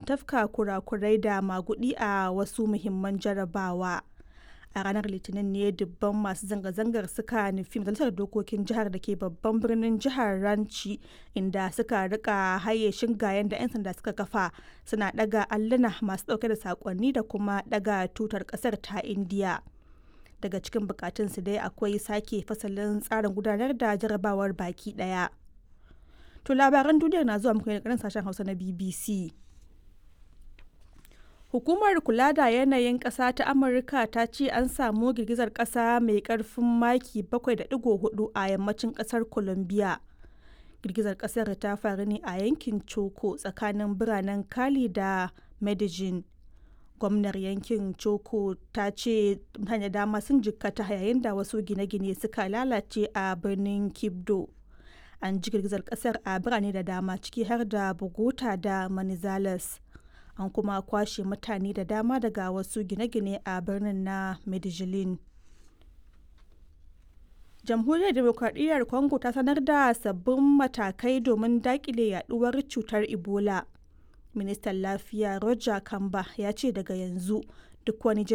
tafka kurakurai da magudi a wasu muhimman jarabawa a ranar litinin ne dubban masu zanga-zangar suka nufi majalisar dokokin jihar da ke babban birnin jihar ranci inda suka rika haye shingayen da 'yan sanda suka kafa suna daga alluna masu dauke da sakonni da kuma daga tutar kasar ta indiya daga cikin bukatunsu dai akwai sake fasalin tsarin gudanar da jarabawar baki daya to labaran duniyar na zuwa muku ne sashen hausa na bbc Hukumar kula da yanayin ƙasa ta Amurka ta ce an samu girgizar ƙasa mai ƙarfin maki 7.4 a yammacin ƙasar Colombia. Girgizar ƙasar ta faru ne a yankin Choco tsakanin biranen Cali da Medellin. Gwamnar yankin Choco ta ce mutane dama sun jikkata yayin da wasu gine-gine suka lalace a birnin Kibdo. An ji girgizar ƙasar a birane da dama ciki har da Bogota da Manizales. an kuma kwashe mutane da dama daga wasu gine-gine a birnin na medellin jamhuriyar demokradiyyar congo ta sanar da sabbin matakai domin dakile yaduwar cutar ebola ministan lafiya roger kamba ya ce daga yanzu duk wani